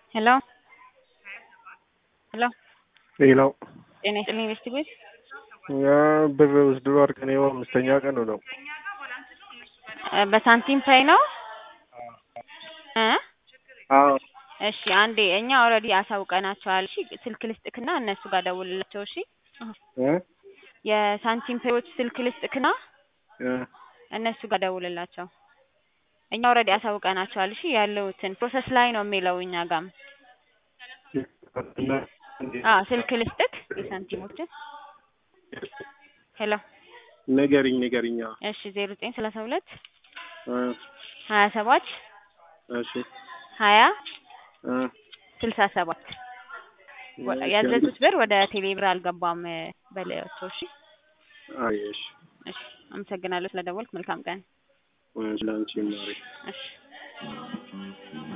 ሄሎ ሄሎ ሌላው ጤና ይስጥልኝ ኢንቨስት ቤት ያ ብር ውስድሮ አድርገን ይኸው አምስተኛ ቀኑ ነው። እ በሳንቲም ፓይ ነው እ አዎ እሺ አንዴ እኛ ኦልሬዲ አሳውቀናቸዋል። እሺ ስልክ ልስጥክና እነሱ ጋር ደውልላቸው። እሺ እ የሳንቲም ፓዮች ስልክ ልስጥክና እ እነሱ ጋር ደውልላቸው። እኛ ኦልሬዲ አሳውቀናቸዋል። እሺ ያለውትን ፕሮሰስ ላይ ነው የሚለው እኛ ጋም አዎ ስልክ ልስጥክ የሳንቲሞችን ሄሎ ንገሪኝ ንገሪኝ። አዎ እሺ ዜሮ ዘጠኝ ሰላሳ ሁለት እ ሀያ ሰባት እሺ ሀያ እ ስልሳ ሰባት ያዘዙት ብር ወደ ቴሌ ብር አልገባም በላያቸው። እሺ አይ እሺ እሺ አመሰግናለሁ ስለደወልክ። መልካም ቀን። ለአንቺ ማሪ እሺ